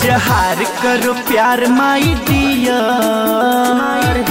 इजहार करो प्यार माई डियर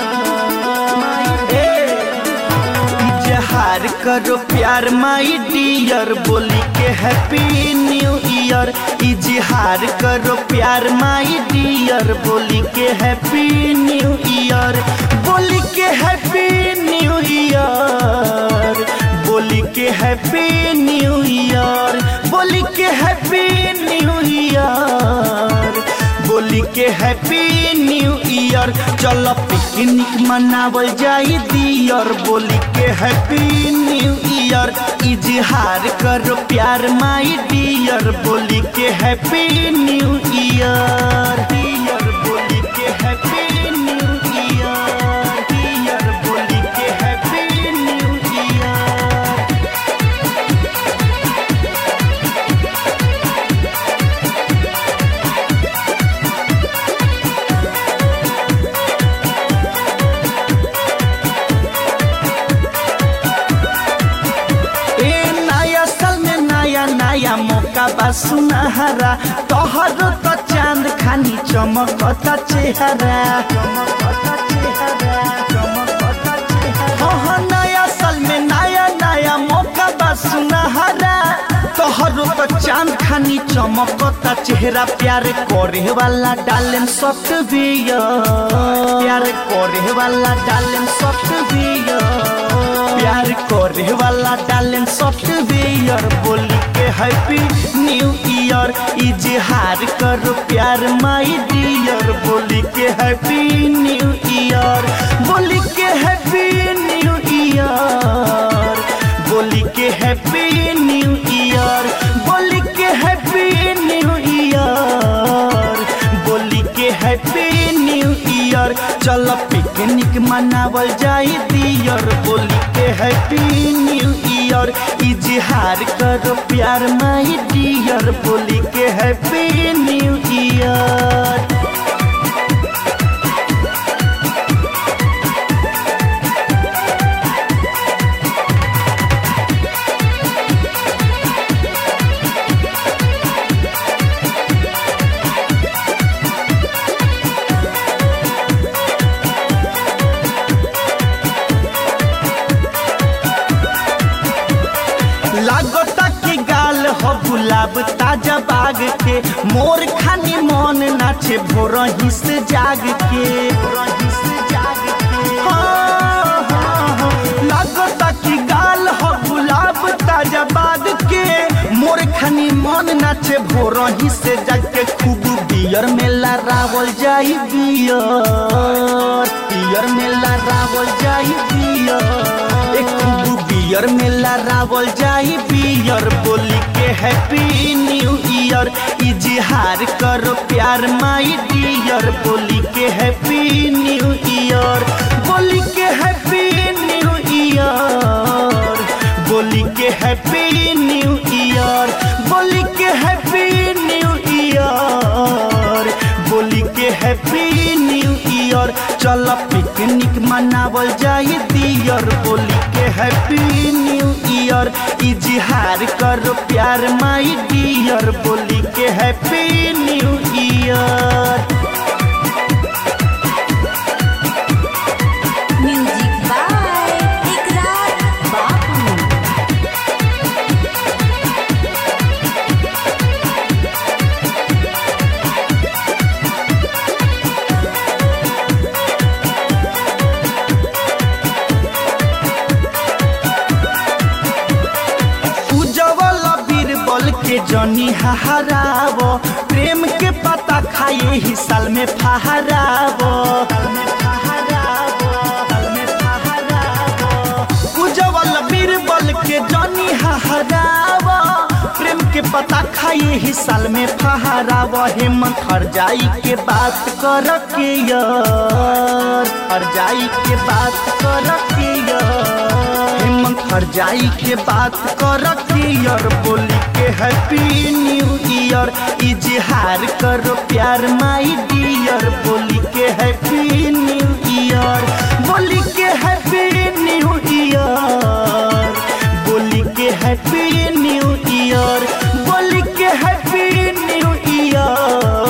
इजहार करो प्यार माई डियर बोली के हैप्पी न्यू ईयर इजहार करो प्यार माई डियर बोली के हैप्पी न्यू ईयर बोली के हैप्पी न्यू ईयर बोली के हैप्पी न्यू ईयर बोली के हैप्पी न्यू ईयर बोली के हैप्पी न्यू ईयर चलो पिकनिक मनावल जाई दियर बोली के हैप्पी न्यू ईयर इजहार करो प्यार माई डियर बोली के हैप्पी न्यू ईयर ईयर बोली के हैप्पी न्यू ईयर ईयर बोली के हैप्पी न्यू ईयर ए नया साल में नया नया मौका बा सुनहरा तोहरो तो चांद खानी चमकता चेहरा हाँ, हाँ, नया साल में नया नया मौका बा सुनहरा तोहरो तो चांद खानी चमकता चेहरा प्यार करे वाला डालेन सॉफ्टवेयर प्यार करे वाला डालेन सॉफ्टवेयर प्यार करे वाला डालेन सॉफ्टवेयर बोली के हैप्पी न्यू ईयर इजहार करो प्यार माई डियर बोली के हैप्पी न्यू ईयर बोली के हैप्पी न्यू ईयर बोली के हैप्पी न्यू ईयर बोली के हैप्पी न्यू ईयर बोली के हैप्पी न्यू ईयर चलो पिकनिक मनावल जाई दियर बोली के हैप्पी न्यू ईयर इजहार करो प्यार माई डियर बोली के हैप्पी न्यू ईयर लागता के गाल हो गुलाब ताजा बाग के मोर खानी मन नाचे भोर हिस जाग के हाँ, हाँ, हाँ। लागता के गाल हो गुलाब ताजा बाग के मोर खानी मन नाचे भोर हिस जाग के खूब बियर में लड़ावल जाई बियर बियर में लड़ावल जाई बियर एक खूब बियर में लड़ावल जाई बियर बोली के हैप्पी न्यू ईयर इजहार करो प्यार माई डियर बोली के हैप्पी न्यू ईयर बोली के हैप्पी न्यू ईयर बोली के हैप्पी न्यू ईयर बोली के हैप्पी न्यू ईयर बोली के हैप्पी न्यू ईयर चलो पिकनिक मनावल जाई दियर बोली के हैप्पी न्यू ईयर इजहार करो प्यार माई डियर बोली के happy new year music by Ikrar बापू उजवल बीरबल के जनी हहराव प्रेम के पता खाए ही साल में फहराव उजवल बीरबल के जनी हहराव प्रेम के पता खाए ही साल में फहराव हेमंत हर जाई के बात कर के यार हर जाई के बात कर के यार हेमंत हर जाई के बात कर क्लियर बोली के हैप्पी न्यू ईयर इजहार करो प्यार माई डियर बोली के हैप्पी न्यू ईयर बोली के हैप्पी न्यू ईयर बोली के हैप्पी न्यू ईयर बोली के हैप्पी न्यू ईयर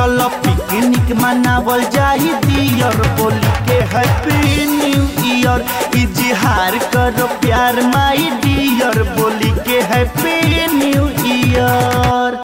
चलो पिकनिक मनावल जाई दियर बोली के हैप्पी न्यू ईयर इजहार करो प्यार माई